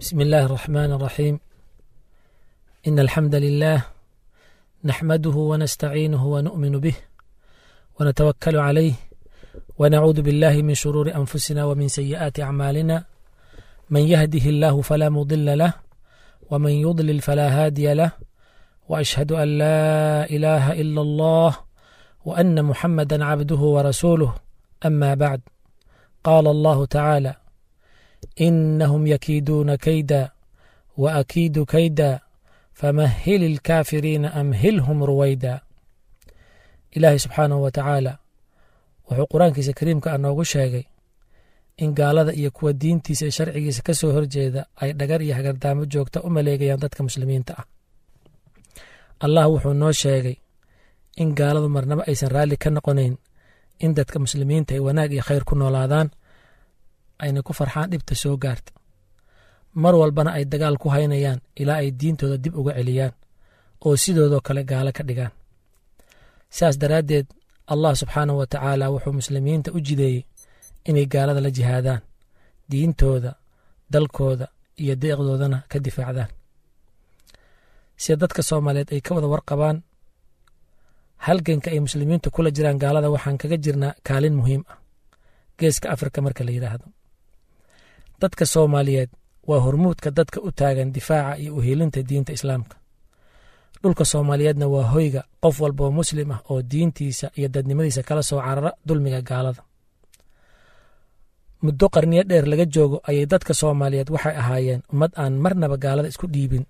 بسم الله الرحمن الرحيم إن الحمد لله نحمده ونستعينه ونؤمن به ونتوكل عليه ونعوذ بالله من شرور أنفسنا ومن سيئات أعمالنا من يهده الله فلا مضل له ومن يضلل فلا هادي له وأشهد أن لا إله إلا الله وأن محمدا عبده ورسوله أما بعد قال الله تعالى إنهم يكيدون كيدا وأكيد كيدا فمهل الكافرين أمهلهم رويدا ilaahay subxaanahu wa tacaala wuxuu qur-aankiisa kariimka ah noogu sheegay in gaalada iyo kuwa diintiisa iyo sharcigiisa ka soo horjeeda ay dhagar iyo hagardaamo joogta u maleegayaan dadka muslimiinta ah allah wuxuu noo sheegay in gaaladu marnabo aysan raalli ka noqonayn in dadka muslimiinta ay wanaag iyo khayr ku noolaadaan ayna ku farxaan dhibta soo gaarta mar walbana ay dagaal ku haynayaan ilaa ay diintooda dib uga celiyaan oo sidoodoo kale gaalo ka dhigaan sidaas daraaddeed allah subxaanahu wa tacaala wuxuu muslimiinta u jideeyey inay gaalada la jihaadaan diintooda dalkooda iyo deeqdoodana ka difaacdaan sida dadka soomaaliyeed ay ka wada warqabaan halganka ay muslimiintu kula jiraan gaalada waxaan kaga jirnaa kaalin muhiim ah geeska afrika marka la yidhaahdo dadka soomaaliyeed waa hormuudka dadka u taagan difaaca iyo uhiilinta diinta islaamka dhulka soomaaliyeedna waa hoyga qof walba oo muslim ah oo diintiisa iyo dadnimadiisa kala soo carara dulmiga gaalada muddo qarniyo dheer laga joogo ayay dadka soomaaliyeed waxay ahaayeen ummad aan marnaba gaalada isku dhiibin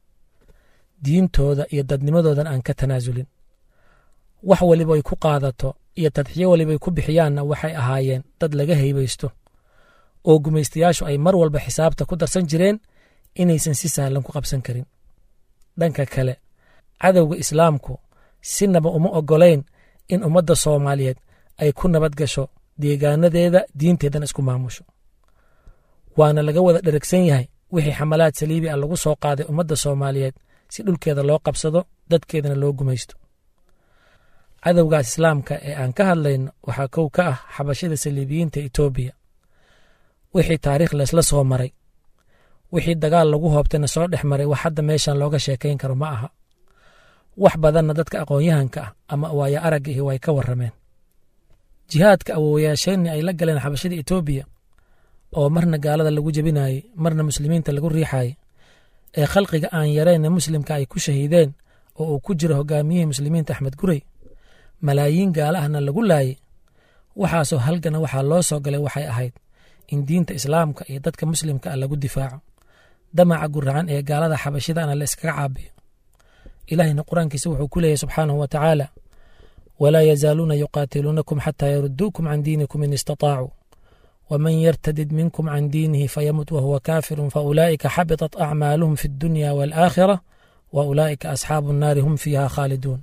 diintooda iyo dadnimadoodan aan ka tanaasulin wax waliba ay ku qaadato iyo tadxiyo walibay ku bixiyaanna waxay ahaayeen dad laga haybaysto oo gumaystayaashu ay mar walba xisaabta ku darsan jireen inaysan si sahlan ku qabsan karin dhanka kale cadowga islaamku sinaba uma oggolayn in ummadda soomaaliyeed ay ku nabad gasho deegaanadeeda diinteedana isku maamusho waana laga wada dheragsan yahay wixii xamalaad saliibi ah lagu soo qaaday ummadda soomaaliyeed si dhulkeeda loo qabsado dadkeedana loo gumaysto cadowgaas islaamka ee aan ka hadlayno waxaa kow ka ah xabashada saliibiyiinta etoobiya wixii taariikh laysla soo maray wixii dagaal lagu hoobtayna soo dhex maray wax hadda meeshan looga sheekayn karo ma aha wax badanna dadka aqoon-yahanka ah ama waayo araggihi way ka warrameen jihaadka awoowayaasheenni ay la galeen xabashada etoobiya oo marna gaalada lagu jebinayey marna muslimiinta lagu riixayey ee khalqiga aan yareenna muslimka ay ku shahiideen oo uu ku jiro hogaamiyihii muslimiinta axmed gurey malaayiin gaala ahna lagu laayey waxaasoo halgana waxaa loo soo galay waxay ahayd in diinta islaamka iyo dadka muslimka ah lagu difaaco damaca guracan ee gaalada xabashidana la iskaga caabiyo ilaahayna qur-aankiisa wuxuu ku leeyahy subxaanahu wa tacaala walaa yazaaluuna yuqaatiluunakum xataa yaruduukum can diinikum in istataacu waman yartadid minkum can diinihi fayamut wahuwa kaafirun faulaa'ika xabitat acmaaluhum fi addunya waalaakhira wa ulaa'ika asxaabu nnaari hum fiiha khaaliduun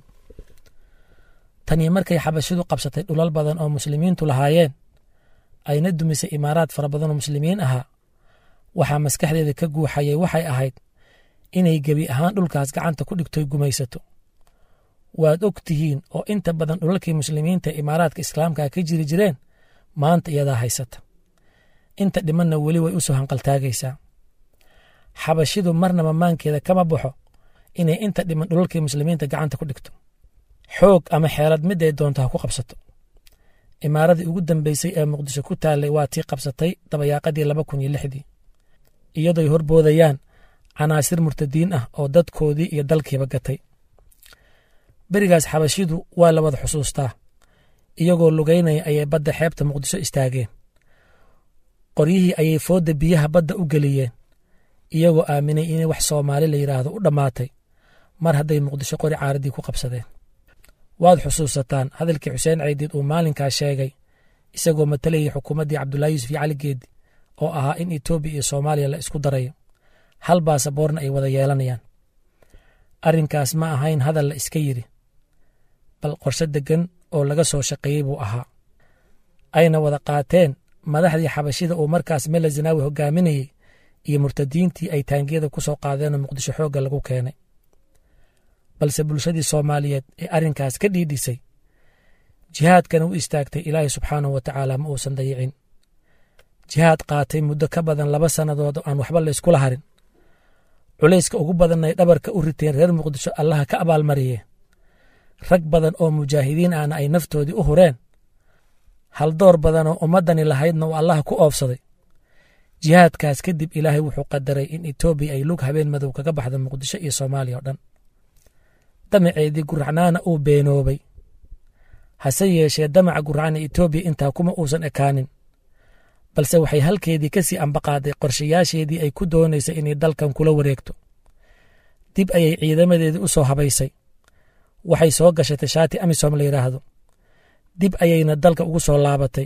tanii markay xabashidu qabsatay dhulal badan oo muslimiintu lahaayeen ayna dumisay imaaraad fara badan oo muslimiin ahaa waxaa maskaxdeeda ka guuxayay waxay ahayd inay gebi ahaan dhulkaas gacanta ku dhigtoy gumaysato waad og tihiin oo inta badan dhulalkii muslimiinta ee imaaraadka islaamka ka jiri jireen maanta iyadaa haysata inta dhimanna weli way u soo hanqaltaagaysaa xabashidu marnaba maankeeda kama baxo inay inta dhiman dhulalkii muslimiinta gacanta ku dhigto xoog ama xeelad mid ay doonto ha ku qabsato imaaradii ugu dambeysay ee muqdisho ku taallay waa tii qabsatay dabayaaqadii laba kun iyo lixdii iyadoy horboodayaan canaasir murtadiin ah oo dadkoodii iyo dalkiiba gatay berigaas xabashidu waa la wada xusuustaa iyagoo lugaynaya ayay badda xeebta muqdisho istaageen qoryihii ayay foodda biyaha badda u geliyeen iyagoo aaminay inay wax soomaali la yidhaahdo u dhammaatay mar hadday muqdisho qori caaradii ku qabsadeen waad xusuusataan hadalkii xuseen caydiid uu maalinkaas sheegay isagoo matalayay xukuumaddii cabdulaahi yuusuf iyo cali geedi oo ahaa in etoobiya iyo soomaaliya la isku darayo hal baasaboorna ay wada yeelanayaan arrinkaas ma ahayn hadal la iska yidhi bal qorshe deggan oo laga soo shaqeeyey buu ahaa ayna wada qaateen madaxdii xabashida uu markaas mele zanaawi hogaaminayey iyo murtadiintii ay taangiyada ku soo qaadeenoo muqdisho xoogga lagu keenay balse bulshadii soomaaliyeed ee arrinkaas ka dhiidhisay jihaadkana u istaagtay ilaahay subxaanahu wa tacaala ma uusan dayicin jihaad qaatay muddo ka badan laba sannadood oo aan waxba layskula harin culayska ugu badan ay dhabarka u riteen reer muqdisho allaha ka abaalmariyee rag badan oo mujaahidiin ahna ay naftoodii u hureen haldoor badan oo ummaddani lahaydna uu allaha ku oofsaday jihaadkaas kadib ilaahay wuxuu qadaray in etoobiya ay lug habeen madow kaga baxda muqdisho iyo soomaaliya oo dhan damaceedii guracnaana uu beenoobay hase yeeshee damaca guracna etoobiya intaa kuma uusan ekaanin balse waxay halkeedii ka sii ambaqaaday qorshayaasheedii ay ku doonaysay inay dalkan kula wareegto dib ayay ciidamadeedii u soo habaysay waxay soo gashatay shaati amisom la yidhaahdo dib ayayna dalka ugu soo laabatay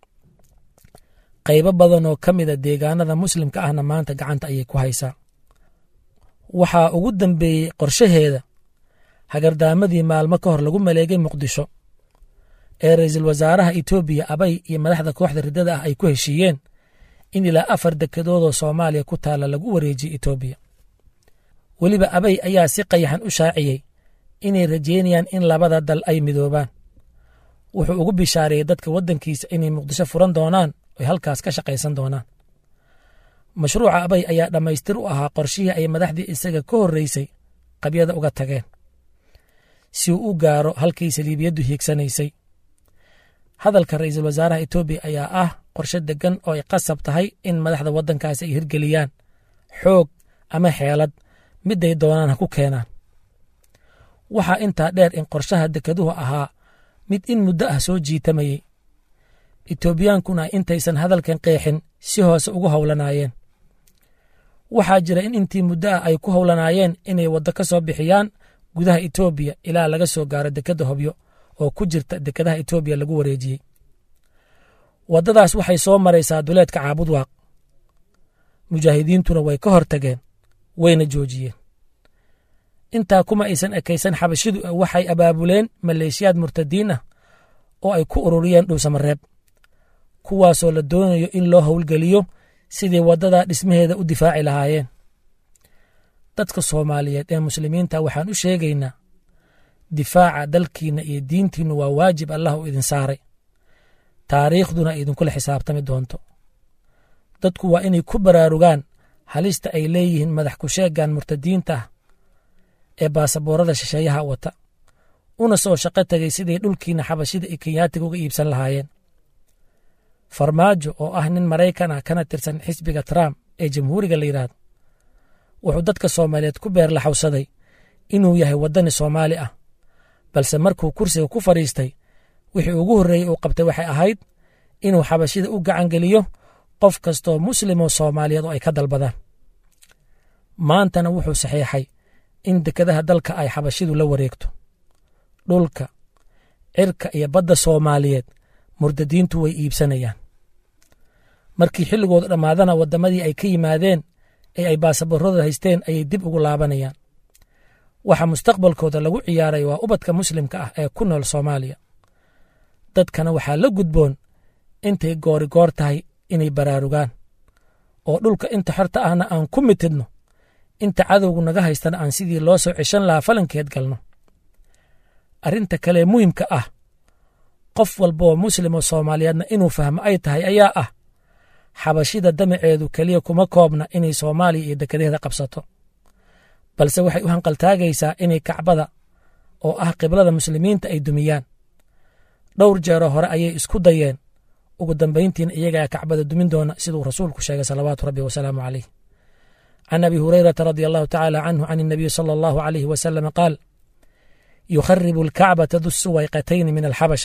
qaybo badan oo ka mida deegaanada muslimka ahna maanta gacanta ayay ku haysaa waxaa ugu dambeeyey qorshaheeda hagardaamadii maalmo ka hor lagu maleegay muqdisho ee ra'iisul wasaaraha etoobiya abay iyo madaxda kooxda riddada ah ay ku heshiiyeen in ilaa afar dekedoodoo soomaaliya ku taalla lagu wareejiyey etoobiya weliba abay ayaa si qayaxan u shaaciyey inay rajeynayaan in labada dal ay midoobaan wuxuu ugu bishaareeyey dadka waddankiisa inay muqdisho furan doonaan oy halkaas ka shaqaysan doonaan mashruuca abay ayaa dhammaystir u ahaa qorshihii ay madaxdii isaga ka horreysay qabyada uga tageen si uu u gaaro halkay saliibiyaddu hiigsanaysay hadalka ra'iisul wasaaraha etoobiya ayaa ah qorshe deggan oo ay qasab tahay in madaxda waddankaasi ay hirgeliyaan xoog ama xeelad miday doonaan ha ku keenaan waxaa intaa dheer in qorshaha dekeduhu ahaa mid in muddo ah soo jiitamayey etoobiyaankuna intaysan hadalkan qeexin si hoose ugu howlanaayeen waxaa jira in intii muddo ah ay ku howlanaayeen inay waddo ka soo bixiyaan gudaha etoobiya ilaa laga soo gaaro dekedda hobyo oo ku jirta dekedaha etoobiya lagu wareejiyey waddadaas waxay soo maraysaa duleedka caabudwaaq mujaahidiintuna way ka hor tageen wayna joojiyeen intaa kuma aysan ekaysan xabashidu waxay abaabuleen maleeshiyaad murtadiin ah oo ay ku ururiyeen dhuusamareeb kuwaasoo la doonayo in loo howlgeliyo sidii waddadaa dhismaheeda u difaaci lahaayeen dadka soomaaliyeed ee muslimiinta waxaan u sheegaynaa difaaca dalkiinna iyo diintiinnu waa waajib allah uu idin saaray taariikhduna idinkula xisaabtami doonto dadku waa inay ku baraarugaan halista ay leeyihiin madax ku sheegan murtadiinta ah ee baasaboorada shisheeyaha wata una soo shaqo tegay siday dhulkiina xabashida iyo kenyaatiga uga iibsan lahaayeen farmaajo oo ah nin maraykan ah kana tirsan xisbiga trump ee jamhuuriga la yidhaahdo wuxuu dadka soomaaliyeed ku beerlaxawsaday inuu yahay waddani soomaali ah balse markuu kursiga ku fadhiistay wixii ugu horreeyey uu qabtay waxay ahayd inuu xabashida u gacangeliyo qof kastoo muslimoo soomaaliyeed oo ay ka dalbadaan maantana wuxuu saxiixay in dekedaha dalka ay xabashidu la wareegto dhulka cirka iyo badda soomaaliyeed murdadiintu way iibsanayaan markii xilligooda dhammaadana waddamadii ay ka yimaadeen ee ay baasaboorada haysteen ayay dib ugu laabanayaan waxa mustaqbalkooda lagu ciyaaray waa ubadka muslimka ah ee ku nool soomaaliya dadkana waxaa la gudboon intay goori goor tahay inay baraarugaan oo dhulka inta xorta ahna aan ku mitidno inta cadowgu naga haystana aan sidii loo soo ceshan lahaa falankeed galno arrinta kalee muhimka ah qof walbaoo muslim oo soomaaliyeedna inuu fahmo ay tahay ayaa ah xabashida damaceedu keliya kuma koobna inay soomaaliya iyo dekedaheeda qabsato balse waxay u hanqaltaagaysaa inay kacbada oo ah qiblada muslimiinta ay dumiyaan dhowr jeeroo hore ayay isku dayeen ugu dambayntiina iyagaa kacbada dumin doona siduu rasuulku sheegay salawaatu rabbi wasalaamu caleyh can abi hurayrata radi allahu tacaala canhu can الnabiyi salى allahu alayh wasalama qaal yukharibu alkacbata du suwayqatayni min alxabasha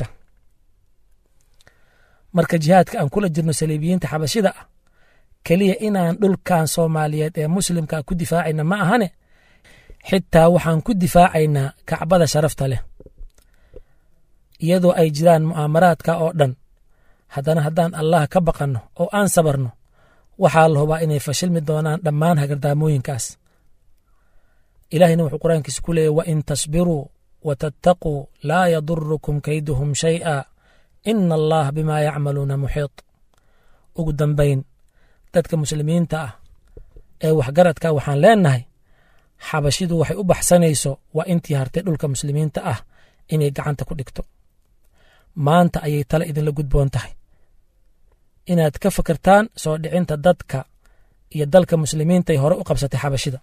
marka jihaadka aan kula jirno saliibiyiinta xabashida ah keliya inaan dhulkan soomaaliyeed ee muslimka ku difaacayna ma ahane xitaa waxaan ku difaacaynaa kacbada sharafta leh iyadoo ay jiraan mu'aamaraadka oo dhan haddana haddaan allah ka baqanno oo aan sabarno waxaa la hubaa inay fashilmi doonaan dhammaan hagardaamooyinkaas ilaahayna wuxuu qur-aankiisa ku leeyay wain tasbiruu wa tattaquu laa yadurukum kayduhum shay'a ina allaha bimaa yacmaluuna muxiit ugu dambayn dadka muslimiinta ah ee waxgaradka waxaan leennahay xabashidu waxay u baxsanayso waa intii hartay dhulka muslimiinta ah inay gacanta ku dhigto maanta ayay tale idinla gudboon tahay inaad ka fikirtaan soo dhicinta dadka iyo dalka muslimiinta ay hore u qabsatay xabashida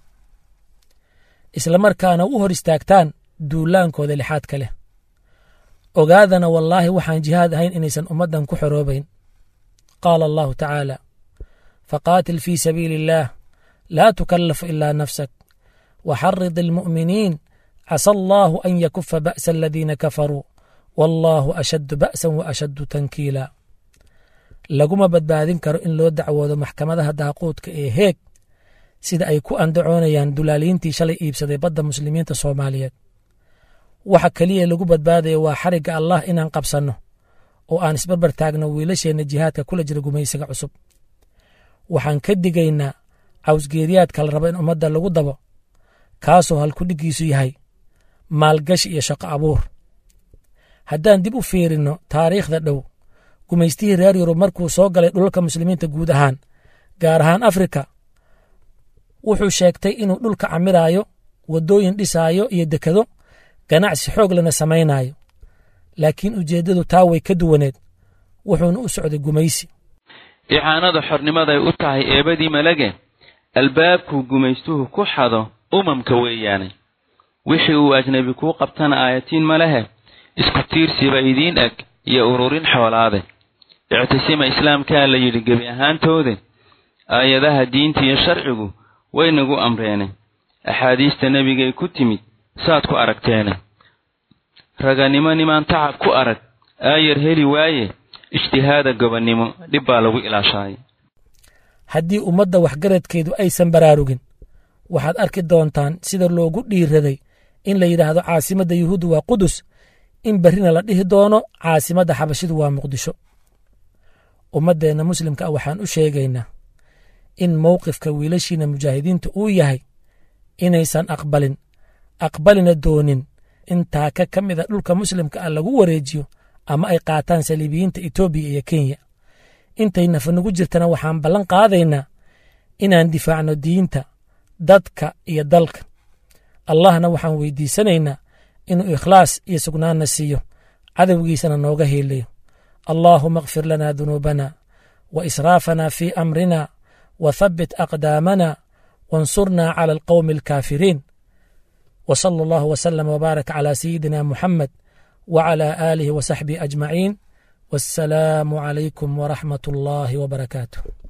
islamarkaana u hor istaagtaan duulaankooda lixaadka leh ogaadana wallaahi waxaan jihaad ahayn inaysan ummaddan ku xoroobayn qaala allahu tacaala faqaatil fii sabiili illaah laa tukallafu ilaa nafsak waxarid almu'miniin casa allaahu an yakufa ba'sa aladiina kafaruu wallaahu ashaddu ba'san wa ashaddu tankiila laguma badbaadin karo in loo dacwoodo maxkamadaha daaquudka ee heeg sida ay ku andacoonayaan dulaaliintii shalay iibsaday badda muslimiinta soomaaliyeed waxa keliya lagu badbaadaya waa xarigga allah inaan qabsanno oo aan isbarbar taagno wiilasheenna jihaadka kula jira gumaysiga cusub waxaan ka digaynaa cawsgeeriyaadka la rabo in ummadda lagu dabo kaasoo halkudhiggiisu yahay maalgashi iyo shaqo abuur haddaan dib u fiirinno taariikhda dhow gumaystihii reer yurub markuu soo galay dhulalka muslimiinta guud ahaan gaar ahaan afrika wuxuu sheegtay inuu dhulka camiraayo waddooyin dhisaayo iyo dekado ganacsi xoog lana samaynaayo laakiin ujeeddadu taa way ka duwaneed wuxuuna u socday gumaysi icaanada xornimaday u tahay eebadii malage albaabkuu gumaystuhu ku xado umamka weeyaane wixii uu ajnebi kuu qabtana aayatiin ma lehe isku tiirsiba idiin eg iyo ururin xoolaade ictisima islaamkaa la yidhi gebi ahaantoode aayadaha diinta iyo sharcigu way nagu amreene axaadiista nebigay ku timid saad ku aragteene raganimo nimaan tacab ku arag aayar heli waaye ijtihaada gobonnimo dhib baa lagu ilaashaaye haddii ummadda waxgaradkeedu aysan baraarugin waxaad arki doontaan sida loogu dhiiraday in la yidhaahdo caasimadda yuhuudda waa qudus in berrina la dhihi doono caasimadda xabashidu waa muqdisho ummaddeenna muslimka ah waxaan u sheegaynaa in mowqifka wiilashiina mujaahidiinta uu yahay inaysan aqbalin aqbalina doonin in taaka ka mida dhulka muslimka ah lagu wareejiyo ama ay qaataan saliibiyiinta etoobiya iyo kenya intay nafanugu jirtana waxaan ballan qaadaynaa inaan difaacno diinta dadka iyo dalka allahna waxaan weydiisanaynaa inuu ikhlaas iyo sugnaanna siiyo cadowgiisana nooga heelayo allaahuma akfir lana dunuubana wa israafana fii amrina wa thabbit aqdaamana wansurnaa cala alqowmi alkaafiriin wa sala allahu wasalama wbaarak calaa sayidina muxamed wclى آله وصaxبه أجمعين والسلام عليكم ورحمة الله وبركاته